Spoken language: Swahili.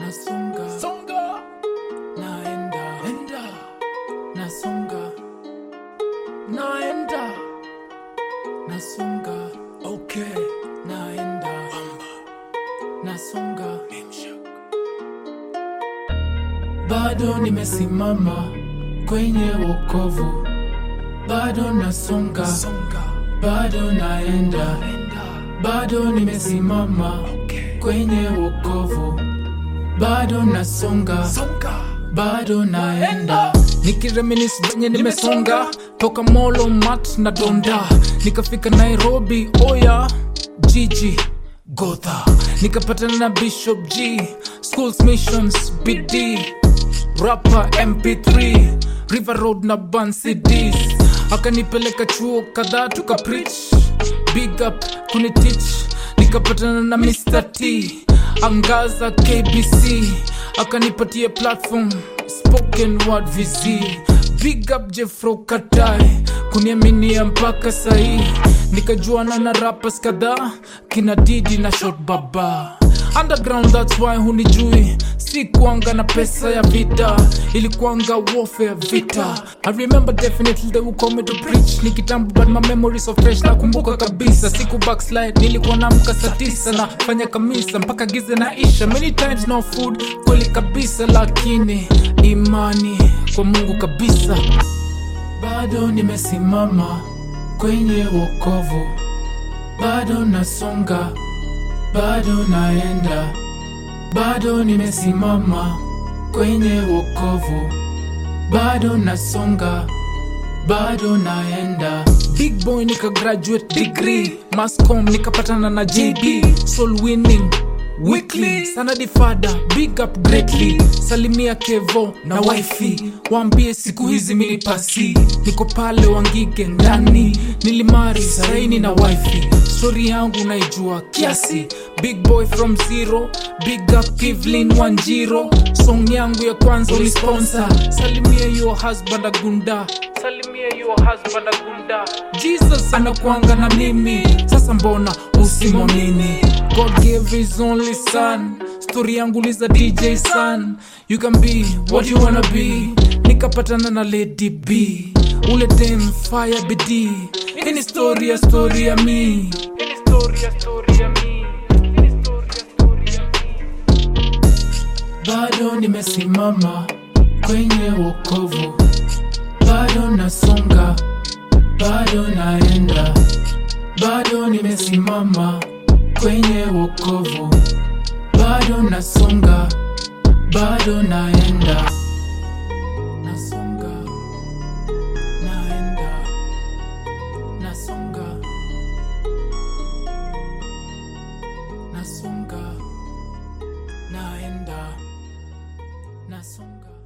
nasonga songa naenda enda nasonga naenda nasonga okay naenda amba nasonga nimshak bado nimesimama kwenye wokovu bado nasonga songa bado naenda enda bado nimesimama okay kwenye wokovu bado nasonga songa bado naenda nikireminis venye nimesonga toka molo mat na donda nikafika nairobi oya jiji gotha nikapatana na bishop g schools missions bd rapa mp3 river road na ban cds akanipeleka chuo kadhaa tuka preach big up kunitich nikapatana na mr t angaza kbc akanipatia platform spoken word vz big up jeffro katai kuniaminia mpaka sahii nikajuana na rappers kadhaa kina didi na shot baba underground that's why hunijui si kuanga na pesa ya vita ilikuanga warfare vita i remember definitely they would call me to preach ni kitambo but my memories of fresh nakumbuka kabisa siku backslide nilikuwa namka saa tisa na fanya kamisa mpaka gize na isha many times no food kweli kabisa lakini imani kwa mungu kabisa bado nimesimama kwenye wokovu bado nasonga bado naenda bado nimesimama kwenye wokovu bado nasonga bado naenda big boy nika graduate degree mascom nikapatana na jd soul winning weekly sana difada big up greatly salimia kevo na wifi waambie siku hizi mini pasi niko pale wangige ndani nilimari saini na wifi stori yangu naijua kiasi big boy from zero big up kivlin wanjiro song yangu ya kwanza ulisponsor salimia your husband agunda salimia your husband agunda jesus anakuanga na mimi sasa mbona usimwamini god gave his only son story yangu liza dj son you can be what you wanna be nikapatana na lady b ule dem fire bidii hii ni story ya story ya mi Hii ni story ya story ya mi Hii ni story ya story ya mi bado nimesimama kwenye wokovu bado nasonga bado naenda bado nimesimama kwenye wokovu bado nasonga bado naenda nasonga naenda nasonga nasonga naenda nasonga